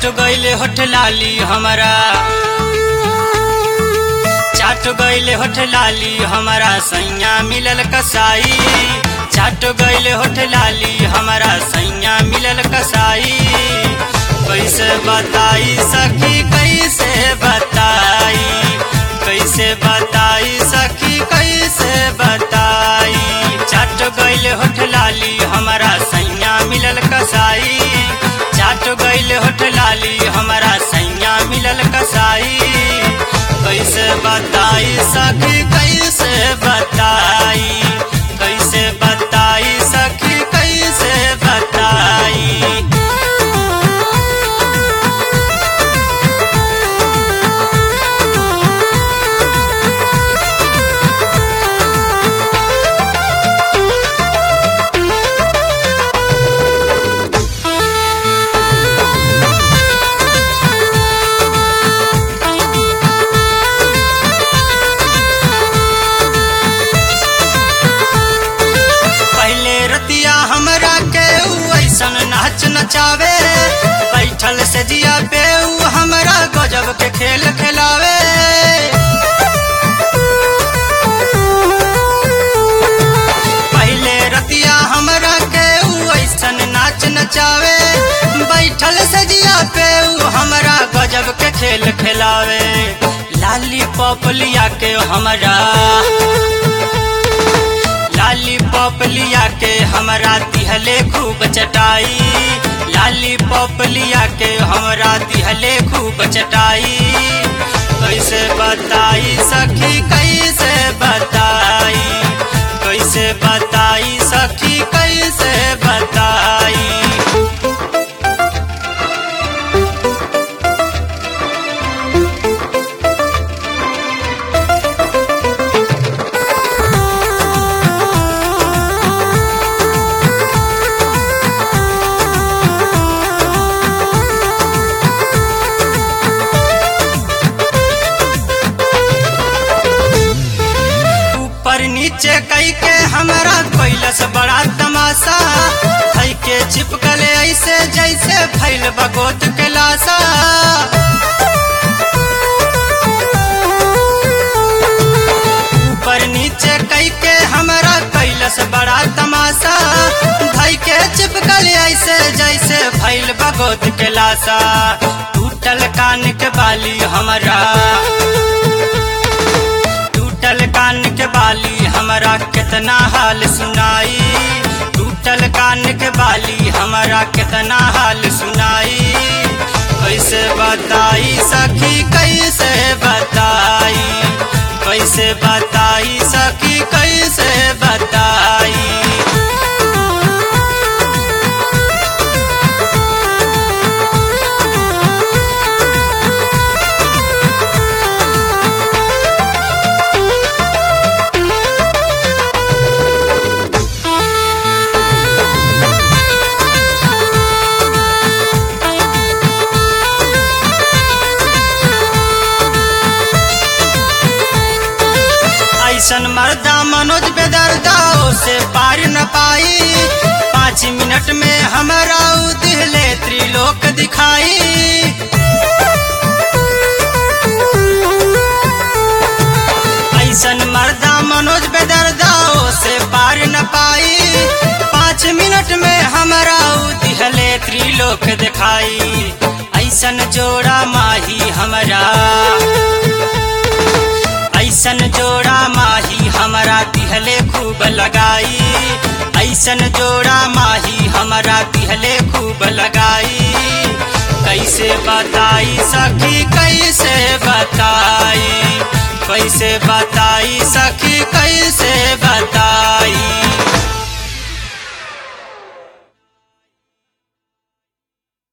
चाट गईले होठ लाली हमारा चाट गईले होठ लाली हमारा सैया मिलल कसाई चाट गईले होठ लाली हमारा सैया मिलल कसाई कैसे बताई सखी कैसे बताई कैसे बताई सखी कैसे बताई चाट गईले होठ लाली हमारा सैया मिलल कसाई चाट गईले होठ लाली हमारा सैया मिलल कसाई कैसे बताई सखी कैसे बताई कैसे बताई सखी कैसे बताई पहले रतिया हमरा के ऊ ऐसन नाच नचावे बैठल से जिया पे ऊ हमरा गजब के खेल खिलावे पहले रतिया हमरा के ऊ ऐसन नाच नचावे बैठल से जिया पे ऊ हमरा गजब के खेल खिलावे लाली पॉप लिया के हमरा लाली पॉप लिया के हमरा दिहले खूब चटाई लाली पॉप लिया के हमरा दिहले खूब चटाई कैसे बताई सखी कैसे बताई कैसे बताई सखी कैसे बताई ऊपर नीचे कई के हमरा कैलस बड़ा तमाशा हई के चिपकले ऐसे जैसे फैल बगोत के लाशा ऊपर नीचे कई के हमरा कैलस बड़ा तमाशा भाई के चिपकले ऐसे जैसे फैल बगोत के लाशा टूटल कान के बाली हमरा टूटल कान के बाली हमरा कितना हाल सुनाई टूटल कान के बाली हमरा कितना हाल सुनाई कैसे बताई सखी कैसे बताई कैसे बताई सखी कैसे बताई ऐसन मर्दा मनोज बेदर्दा से पार न पाई पाँच मिनट में हमरा उ दिहले त्रिलोक दिखाई ऐसन मर्दा मनोज बेदर्दा से पार न पाई पाँच मिनट में हमरा उ दिहले त्रिलोक दिखाई ऐसन जोड़ा माही हमरा ऐसन जोड़ा माही हमरा दिहले खूब लगाई ऐसन जोड़ा माही हमरा दिहले खूब लगाई कैसे बताई सखी कैसे बताई कैसे बताई सखी कैसे बताई